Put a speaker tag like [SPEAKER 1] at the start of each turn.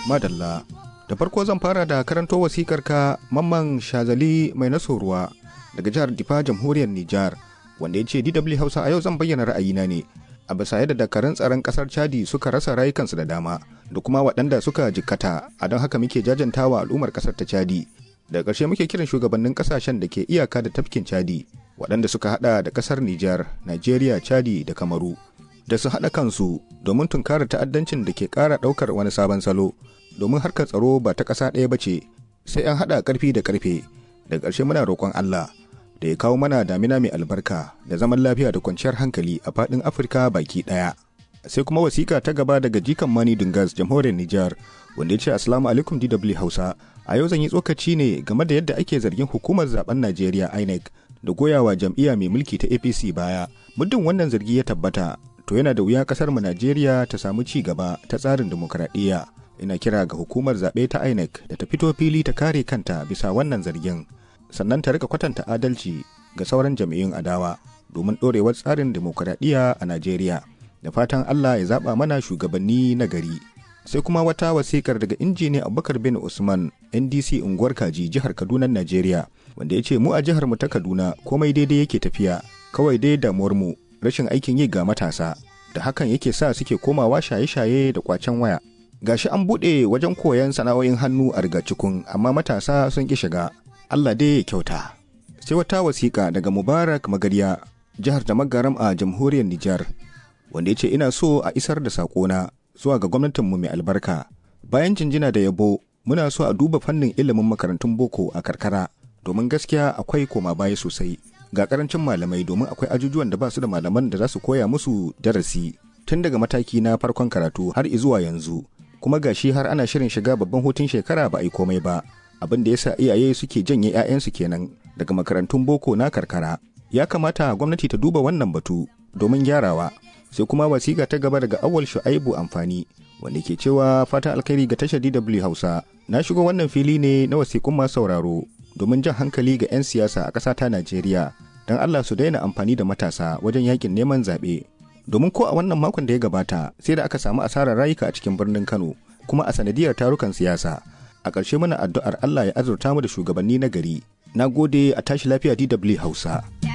[SPEAKER 1] madalla da farko zan fara da karanto wasikar ka mamman shazali mai nasoruwa daga jihar difa jamhuriyar nijar wanda ya ce dw hausa a yau zan bayyana ra'ayina ne a bisa yadda dakarun tsaron kasar chadi suka rasa rayukansu da dama da kuma waɗanda suka jikkata a don haka muke jajantawa al'ummar kasar ta chadi daga ƙarshe muke kiran shugabannin ƙasashen da ke iyaka da tafkin chadi waɗanda suka hada da ƙasar nijar nigeria chadi da kamaru da su haɗa kansu domin tunkarar ta'addancin da ke ƙara ɗaukar wani sabon salo domin harkar tsaro ba ta ƙasa ɗaya ba ce sai an haɗa ƙarfi da ƙarfe da ƙarshe muna roƙon Allah da ya kawo mana damina mai albarka da zaman lafiya da kwanciyar hankali a faɗin Afirka baki ɗaya. Sai kuma wasiƙa ta gaba daga jikan Mani Dungas jamhuriyar Nijar wanda ya ce Assalamu alaikum DW Hausa a yau zan yi tsokaci ne game da yadda ake zargin hukumar zaben Najeriya INEC da goyawa jam'iyya mai mulki ta APC baya. Muddin wannan zargi ya tabbata to yana da wuya kasar mu Najeriya ta samu ci gaba ta tsarin dimokuraɗiyya. Ina kira ga hukumar zaɓe ta INEC da ta fito fili ta kare kanta bisa wannan zargin. Sannan ta rika kwatanta adalci ga sauran jam'iyyun adawa domin ɗorewar tsarin dimokuraɗiyya a Najeriya. Da fatan Allah ya zaɓa mana shugabanni na gari. Sai kuma wata wasikar daga injiniya Abubakar bin Usman NDC unguwar Kaji jihar Kaduna Najeriya wanda ya ce mu a jihar mu ta Kaduna komai daidai yake tafiya kawai dai damuwar mu rashin aikin yi ga matasa da hakan yake sa suke komawa shaye-shaye da kwacen waya gashi an buɗe wajen koyon sana'o'in hannu a rigacikun amma matasa sun ƙi shiga Allah dai ya kyauta sai wata wasiƙa daga Mubarak Magarya jihar da Magaram a jamhuriyar Nijar wanda ya ce ina so a isar da saƙona zuwa ga gwamnatinmu mai albarka bayan jinjina da yabo muna so a duba fannin ilimin makarantun boko a karkara domin gaskiya akwai koma baya sosai ga karancin malamai domin akwai ajujuwan da ba su da malaman da za su koya musu darasi tun daga mataki na farkon karatu har zuwa yanzu kuma gashi har ana shirin shiga babban hutun shekara ba a yi komai ba abin da yasa iyaye suke janye 'ya'yansu kenan daga makarantun boko na karkara ya kamata gwamnati ta duba wannan batu domin gyarawa sai kuma wasiƙa ta gaba daga awal shu'aibu amfani wanda ke cewa fata alkhairi ga tashar DW Hausa na shigo wannan fili ne na wasiƙun masu sauraro domin jan hankali ga 'yan siyasa a ƙasa ta Najeriya don Allah su daina amfani da matasa wajen yakin neman zaɓe. Domin ko a wannan makon da ya gabata sai da aka samu asarar rayuka a cikin birnin Kano kuma a sanadiyar tarukan siyasa. A ƙarshe muna addu'ar Allah ya azurta mu da shugabanni na gari. Na gode a tashi lafiya DW Hausa.